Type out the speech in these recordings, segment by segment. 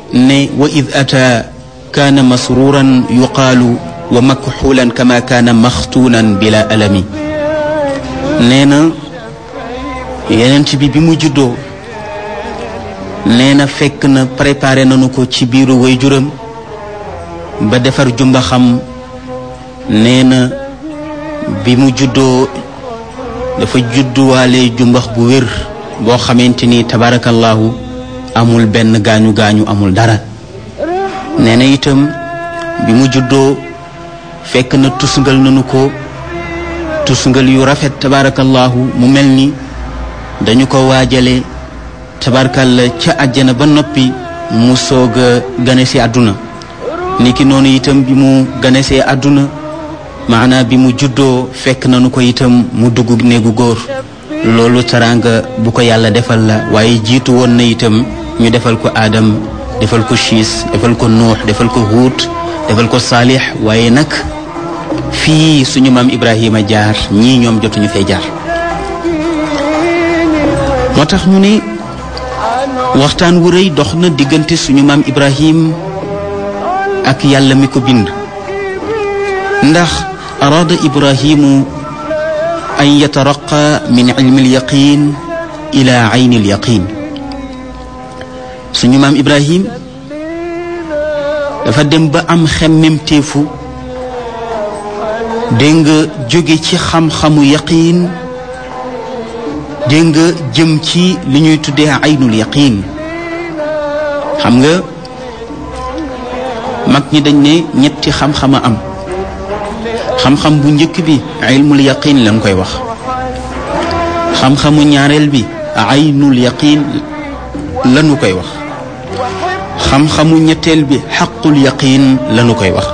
ne wa id ata kaana masruran yuqaalu wa makxuulan kama kaana maxtuunan bila alami nee na yenent bi bi mu juddoo nee na fekk na préparé nañu ko ci biiru waajuram ba defar jumba xam nee na bi mu juddoo dafa judduwaale jumbax bu wér boo xamante ni tabarakallahu amul benn gaañu gaañu amul dara nee na itam bi mu juddoo fekk na tusngal nañu ko tusngal yu rafet tabarakallahu mu mel ni dañu ko waajale tabarkalla ca àjjana ba noppi mu soog a gane si àdduna niki noonu itam bi mu gane see àdduna maanaa bi mu juddoo fekk nañu ko itam mu dugg néegu góor loolu taraanga bu ko yàlla defal la waaye jiitu woon na itam ñu defal ko aadam defal ko siis defal ko nuux defal ko huut defal ko saalix waaye nag fii suñu maam ibrahima jaar ñii ñoom jotuñu fee jaar moo tax ñu ne waxtaan wu rëy dox na diggante suñu maam ibrahim ak yàlla mi ko bind ndax araada ibrahimu an yataraqa min ilmi alyaqin ila ayni alyaqin suñu maam ibrahim dafa dem ba am xemmemteefu dégg nga jóge ci xam-xamu yaqiin dégg nga jëm ci li ñuy tuddee aynul yaqiin xam nga mag ñi dañ ne ñetti xam-xama am xam-xam bu njëkk bi ilmul yaqiin lañ koy wax xam-xamu ñaareel bi aynul yaqiin lañu koy wax xam-xamu ñetteel bi xaqul yaqiin lañu koy wax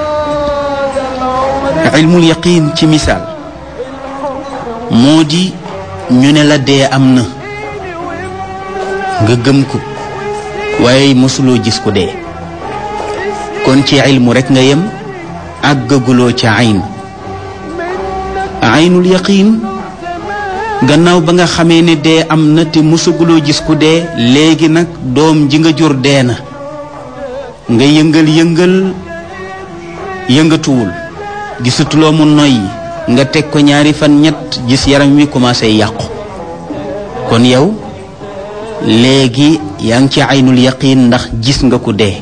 ilmul yaqiin ci misaal moo di ñu ne la dee am na nga gëm ko waaye mosuloo gis ko dee kon ci ilmu rekk nga yem àggaguloo ca ayn aynul yaqiin gannaaw ba nga xamee ne dee am na te mosaguloo gis ku dee léegi nag doom ji nga jur dee na nga yëngal yëngal yëngatuwul gisatuloo mu noyyi nga teg ko ñaari fan ñett gis yaram wi commencé yàqu kon yow léegi yaa ngi ci aynul yaqiin ndax gis nga ko dee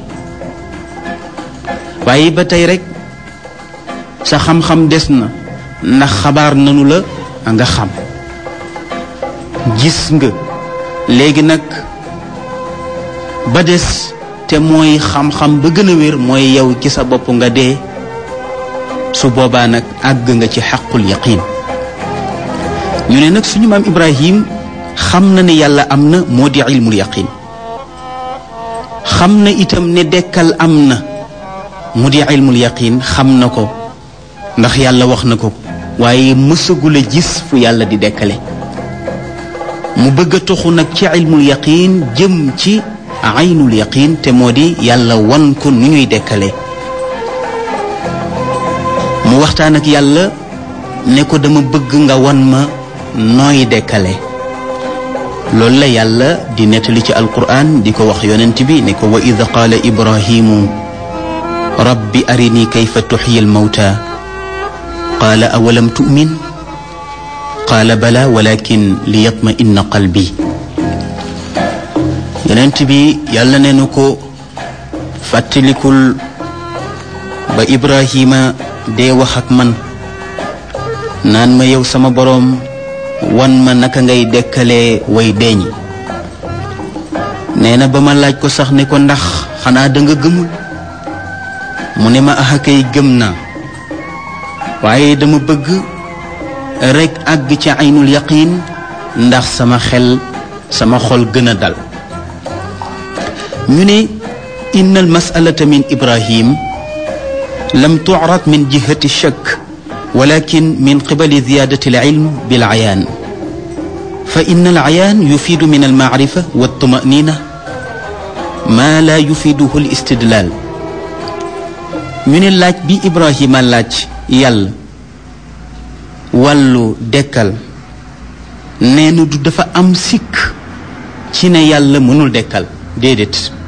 waaye ba tey rek sa xam-xam des na ndax xabaar nanu la nga xam gis nga léegi nag ba des te mooy xam-xam ba gën a wér mooy yow ci sa bopp nga dee su boobaa nag àgg nga ci xaqul yaqin ñu ne nag suñu maam Ibrahim xam na ne yàlla am na moo di ilmul yaqin xam na itam ne dekkal am na mu di ilmul yaqin xam na ko ndax yàlla wax na ko waaye mësagul a gis fu yàlla di dekkale mu bëgg a toxu nag ci ilmul yaqin jëm ci aynul yaqin te moo di yàlla wan ko nu ñuy dekkale mu waxtaan ak yàlla ne ko dama bëgg nga wan ma nooy dekkale loolu la yàlla di nettali ci alquran di ko wax yonent bi ne ko wa id qaala ibrahimu rabbi arini kayfa tuxyi almawta qaala awalam tu'min qaala bala walakin liyatma inna qalbi yonent bi yàlla ne nu ko fàttalikul ba ibrahima dee wax ak man naan ma yow sama boroom wan ma naka ngay dekkalee way deeñ nee na ba ma laaj ko sax ne ko ndax xanaa da nga gëmul mu ne ma axa kay gëm naa waaye dama bëgg rekk àgg ci aynul yaqin ndax sama xel sama xol gën a dal ñu ne inna al masalata min ibrahim lam tucrad min jihati shakk walakin min qibali ziyadati alilm bilcayaan fa inna alcayaan yufiidu min almacrifa waltumanina ma la yufiiduhu alistidlaal ñu ne laaj bi ibrahima laaj yàlla wàllu dekkal nee na du dafa am sikk ci ne yàlla mënul dekkal déedéet